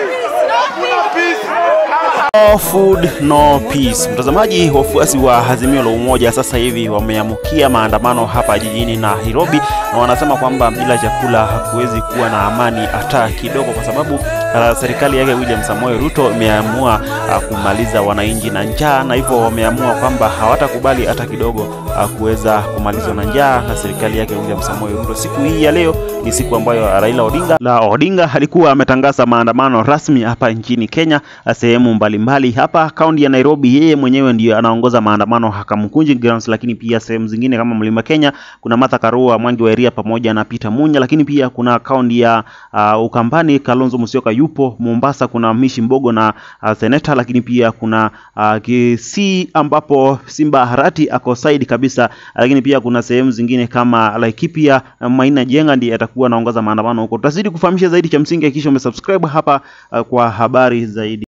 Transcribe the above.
No food no peace. Mtazamaji, wafuasi wa Azimio la Umoja sasa hivi wameamukia maandamano hapa jijini Nairobi, na wanasema kwamba bila chakula hakuwezi kuwa na amani hata kidogo, kwa sababu uh, serikali yake William Samoei Ruto imeamua uh, kumaliza wananchi na njaa, na hivyo wameamua kwamba hawatakubali hata kidogo uh, kuweza kumalizwa na njaa na serikali yake William Samoei Ruto. Siku hii ya leo ni siku ambayo Raila Odinga la Odinga alikuwa ametangaza maandamano rasmi hapa nchini Kenya sehemu mbalimbali hapa kaunti ya Nairobi. Yeye mwenyewe ndiyo anaongoza maandamano Hakamkunji Grounds, lakini pia sehemu zingine kama Mlima Kenya kuna Martha Karua, Mwangi wa Iria pamoja na Peter Munya, lakini pia kuna kaunti ya uh, Ukambani Kalonzo Musyoka yupo. Mombasa kuna Mishi Mbogo na uh, Seneta, lakini pia kuna uh, Kisii ambapo Simba Harati ako side kabisa, lakini pia kuna sehemu zingine kama Laikipia Maina Jenga ndiye atakuwa anaongoza maandamano huko. Tutazidi kufahamisha zaidi, cha msingi hakikisha umesubscribe hapa uh, kwa habari zaidi.